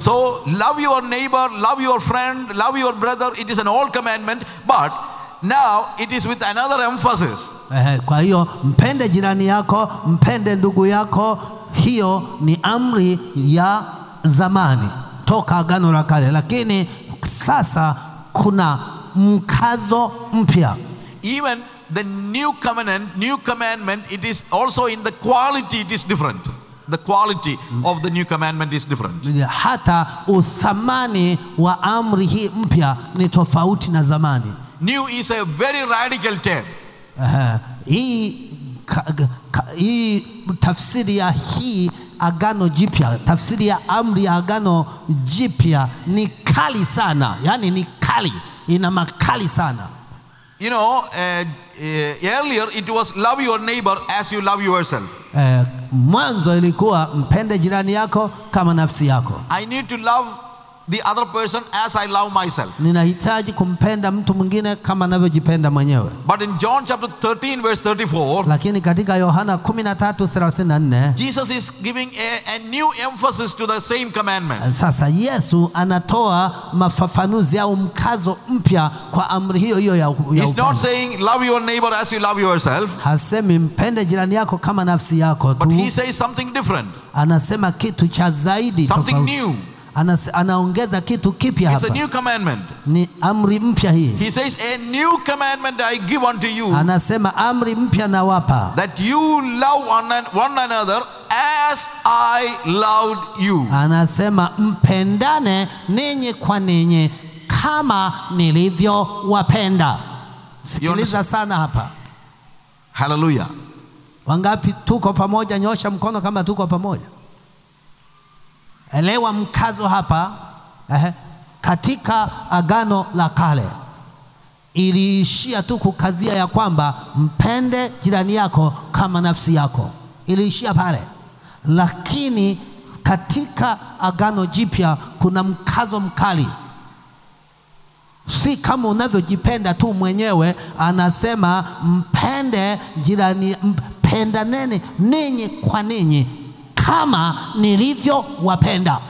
So love your neighbor, love your friend, love your brother. It is an old commandment, but now it is with another emphasis. Eh, kwa hiyo mpende jirani yako, mpende ndugu yako. Hiyo ni amri ya zamani toka Agano la Kale, lakini sasa kuna mkazo mpya. Even the new covenant, new commandment, it is also in the quality, it is different. The quality of the new commandment is different. Hata uthamani wa amri hii mpya ni tofauti na zamani. New is a very radical term. Ehe, hii, ka, ka, hii tafsiri ya hii agano jipya, tafsiri ya amri ya agano jipya ni kali sana, yaani ni kali, ina makali sana. You know, uh, uh, earlier it was love your neighbor as you love yourself. Eh, mwanzo ilikuwa mpende jirani yako kama nafsi yako. I need to love the other person as I love myself. Ninahitaji kumpenda mtu mwingine kama navyojipenda mwenyewe. But in John chapter 13, verse 34, Lakini katika Yohana 13:34 Jesus is giving a, a new emphasis to the same commandment. sasa Yesu anatoa mafafanuzi au mkazo mpya kwa amri hiyo hiyo ya, ya He's not upendo. saying love your neighbor as you love yourself, Hasemi mpende jirani yako kama nafsi yako but tu, he says something different, anasema kitu cha zaidi something tofauti. new. Anas, anaongeza kitu kipya It's a hapa, new commandment. ni amri mpya hii. He says, A new commandment I give unto you, Anasema amri mpya nawapa, that you love one, an- one another as I loved you. anasema mpendane ninyi kwa ninyi kama nilivyowapenda. Sikiliza sana hapa, Hallelujah. wangapi tuko pamoja? Nyosha mkono kama tuko pamoja. Elewa mkazo hapa eh, katika agano la kale iliishia tu kukazia ya kwamba mpende jirani yako kama nafsi yako, iliishia pale. Lakini katika agano jipya kuna mkazo mkali, si kama unavyojipenda tu mwenyewe. Anasema mpende jirani, mpendaneni ninyi kwa ninyi kama nilivyowapenda.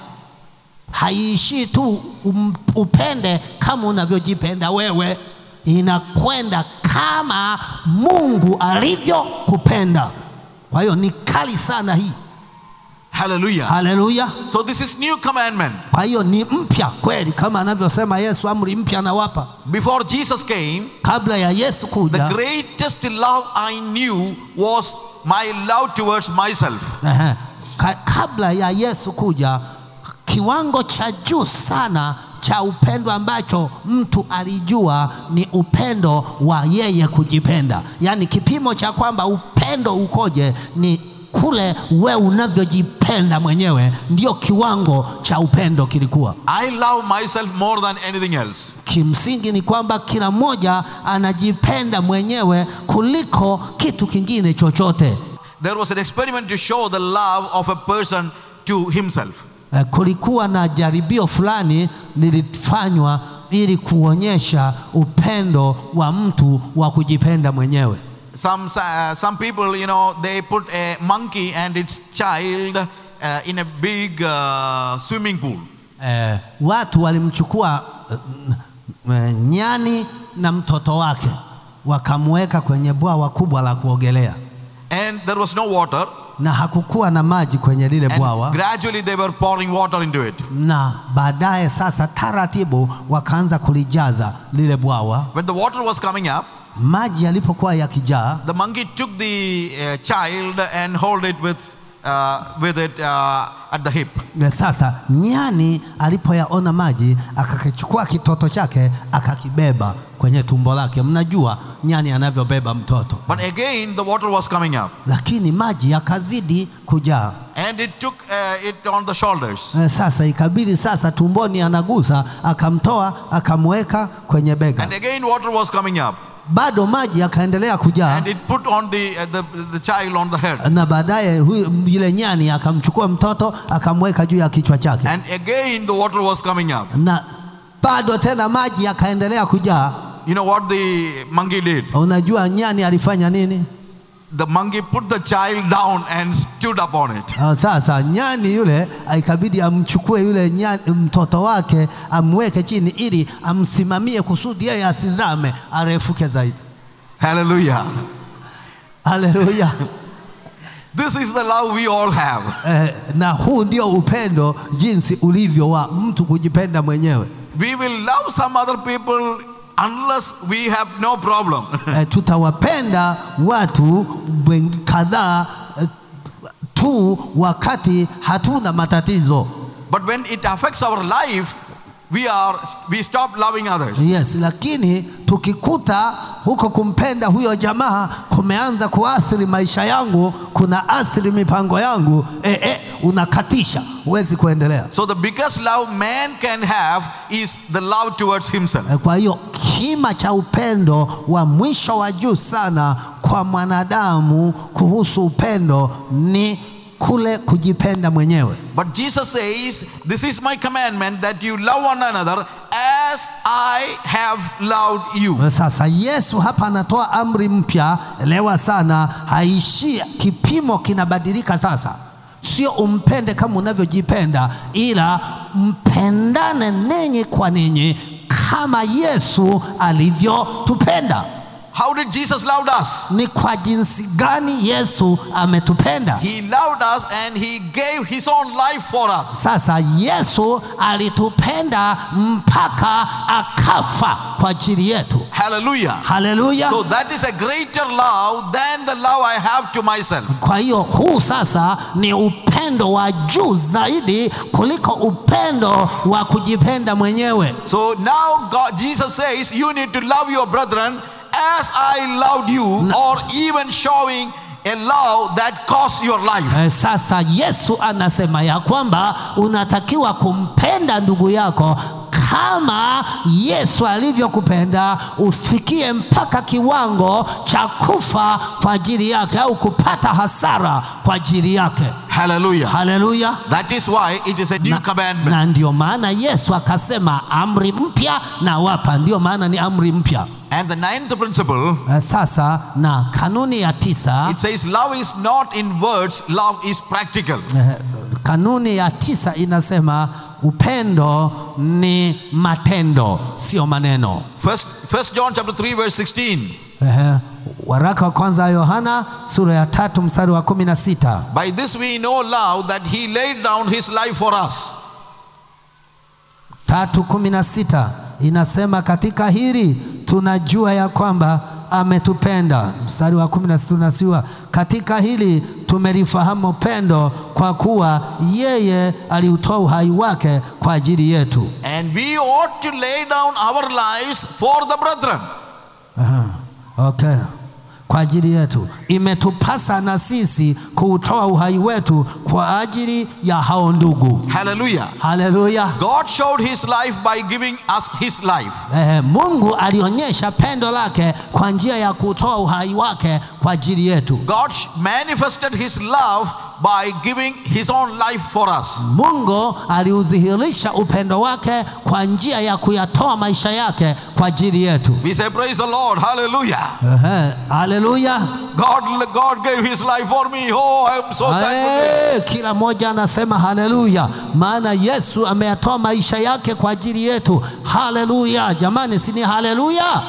Haiishii tu um, upende kama unavyojipenda wewe, inakwenda kama Mungu alivyokupenda. Kwa hiyo ni kali sana hii. Hallelujah. Haleluya! So this is new commandment. Kwa hiyo ni mpya kweli, kama anavyosema Yesu, amri mpya anawapa. Before Jesus came, Kabla ya Yesu the kuja, greatest love I knew was my love towards myself. Ehe. Ka, kabla ya Yesu kuja, kiwango cha juu sana cha upendo ambacho mtu alijua ni upendo wa yeye kujipenda, yaani kipimo cha kwamba upendo ukoje ni kule we unavyojipenda mwenyewe, ndio kiwango cha upendo kilikuwa. I love myself more than anything else. Kimsingi ni kwamba kila mmoja anajipenda mwenyewe kuliko kitu kingine chochote. There was an experiment to show the love of a person to himself. Eh, kulikuwa na jaribio fulani lilifanywa ili kuonyesha upendo wa mtu wa kujipenda mwenyewe. Some, uh, some people, you know, they put a monkey and its child uh, in a big uh, swimming pool. Eh, watu walimchukua eh, eh, nyani na mtoto wake wakamweka kwenye bwawa kubwa la kuogelea, And there was no water. na hakukuwa na maji kwenye lile And bwawa, gradually they were pouring water into it. na baadaye sasa taratibu wakaanza kulijaza lile bwawa. When the water was coming up, Maji yalipokuwa yakijaa, the monkey took the uh, child and hold it with, uh, with it uh, at the hip. Na sasa nyani alipoyaona maji akakichukua kitoto chake akakibeba kwenye tumbo lake. Mnajua nyani anavyobeba mtoto, But again, the water was coming up. lakini maji yakazidi kujaa. And it took uh, it on the shoulders. Eh, Sasa ikabidi sasa tumboni anagusa, akamtoa akamweka kwenye bega, And again, water was coming up. bado maji yakaendelea kujaa, And it put on the, uh, the, the child on the head. na baadaye huyu yule nyani akamchukua mtoto akamweka juu ya kichwa chake, And again, the water was coming up. na bado tena maji yakaendelea kujaa. You know what the monkey did? Unajua nyani alifanya nini? the monkey put the child down and stood upon it. Ah, Sasa nyani yule ikabidi amchukue yule nyani, mtoto wake amweke chini ili amsimamie kusudi yeye asizame arefuke zaidi. Hallelujah. Haleluya! This is the love we all have. Eh, na huu ndio upendo jinsi ulivyo wa mtu kujipenda mwenyewe. We will love some other people unless we have no problem. Eh, tutawapenda watu wengi kadhaa eh, tu wakati hatuna matatizo. but when it affects our life, we are we stop loving others. Yes, lakini tukikuta huko kumpenda huyo jamaa kumeanza kuathiri maisha yangu, kuna athiri mipango yangu, eh, eh, unakatisha, huwezi kuendelea. So the biggest love man can have is the love towards himself. Eh, Kwa hiyo kima cha upendo wa mwisho wa juu sana kwa mwanadamu kuhusu upendo ni kule kujipenda mwenyewe. But Jesus says, This is my commandment that you love one another as I have loved you. Sasa Yesu hapa anatoa amri mpya, elewa sana, haishii, kipimo kinabadilika sasa. Sio umpende kama unavyojipenda, ila mpendane ninyi kwa ninyi kama Yesu alivyotupenda. How did Jesus love us? Ni kwa jinsi gani Yesu ametupenda? He loved us and he gave his own life for us. Sasa Yesu alitupenda mpaka akafa kwa ajili yetu. Hallelujah. Haleluya! So that is a greater love than the love I have to myself. Kwa hiyo huu sasa ni upendo wa juu zaidi kuliko upendo wa kujipenda mwenyewe. So now God, Jesus says, you need to love your brethren as I loved you, or even showing a love that costs your life. Eh, Sasa Yesu anasema ya kwamba unatakiwa kumpenda ndugu yako kama Yesu alivyokupenda, ufikie mpaka kiwango cha kufa kwa ajili yake au kupata hasara kwa ajili yake. Hallelujah. Haleluya! That is why it is a new Na, commandment. na ndio maana Yesu akasema amri mpya na wapa, ndio maana ni amri mpya. And the ninth principle, Eh, Sasa na kanuni ya tisa it says, love is not in words, love is practical. eh, kanuni ya tisa inasema upendo ni matendo, sio maneno. First, First John chapter 3, verse 16. Ehe, waraka wa kwanza wa Yohana sura ya tatu mstari wa kumi na sita. By this we know love that he laid down his life for us. tatu kumi na sita inasema katika hili tunajua ya kwamba ametupenda. Mstari wa kumi na sita unasiwa katika hili tumelifahamu pendo kwa kuwa yeye aliutoa uhai wake kwa ajili yetu. And we ought to lay down our lives for the brethren. Aha, okay. Kwa ajili yetu imetupasa na sisi kuutoa uhai wetu kwa ajili ya hao ndugu. Hallelujah. Haleluya! God showed his life by giving us his life. Eh, Mungu alionyesha pendo lake kwa njia ya kutoa uhai wake kwa ajili yetu. God manifested his love by giving his own life for us. Mungu aliudhihirisha upendo wake kwa njia ya kuyatoa maisha yake kwa ajili yetu. We say, Praise the Lord. Hallelujah. Ehe, Haleluya! God, God gave his life for me. Oh, I am so thankful. Eh, Kila mmoja anasema haleluya, maana Yesu ameyatoa maisha yake kwa ajili yetu. Haleluya jamani, si ni haleluya?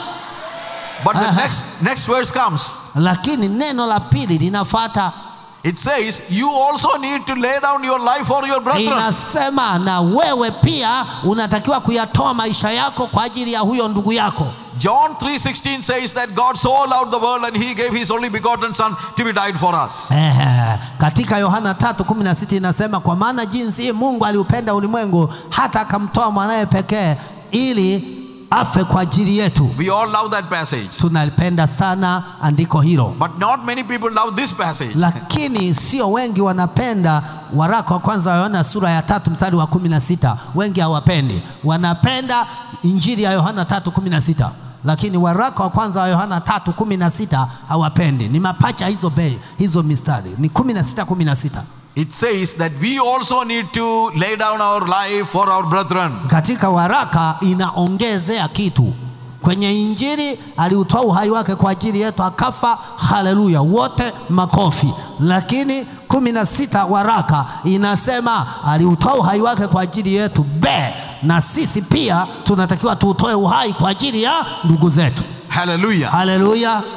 But the Uh-huh. next, next verse comes. Lakini neno la pili linafuata, It says, You also need to lay down your life for your brethren. inasema na wewe pia unatakiwa kuyatoa maisha yako kwa ajili ya huyo ndugu yako. John 3:16 says that God so loved the world and he gave his only begotten son to be died for us. Ehe, katika Yohana 3:16 inasema kwa maana jinsi hii Mungu aliupenda ulimwengu hata akamtoa mwanaye pekee ili afe kwa ajili yetu. We all love that passage. Tunalipenda sana andiko hilo, But not many people love this passage. lakini sio wengi wanapenda waraka wa kwanza wa Yohana sura ya tatu mstari wa kumi na sita. Wengi hawapendi, wanapenda injili ya Yohana tatu kumi na sita lakini waraka wa kwanza wa Yohana tatu kumi na sita hawapendi. Ni mapacha hizo bei hizo mistari ni kumi na sita kumi na sita. It says that we also need to lay down our life for our brethren. Katika waraka inaongezea kitu Kwenye Injili aliutoa uhai wake kwa ajili yetu akafa. Haleluya, wote makofi. Lakini kumi na sita waraka inasema aliutoa uhai wake kwa ajili yetu be, na sisi pia tunatakiwa tuutoe uhai kwa ajili ya ndugu zetu. Hallelujah. Haleluya.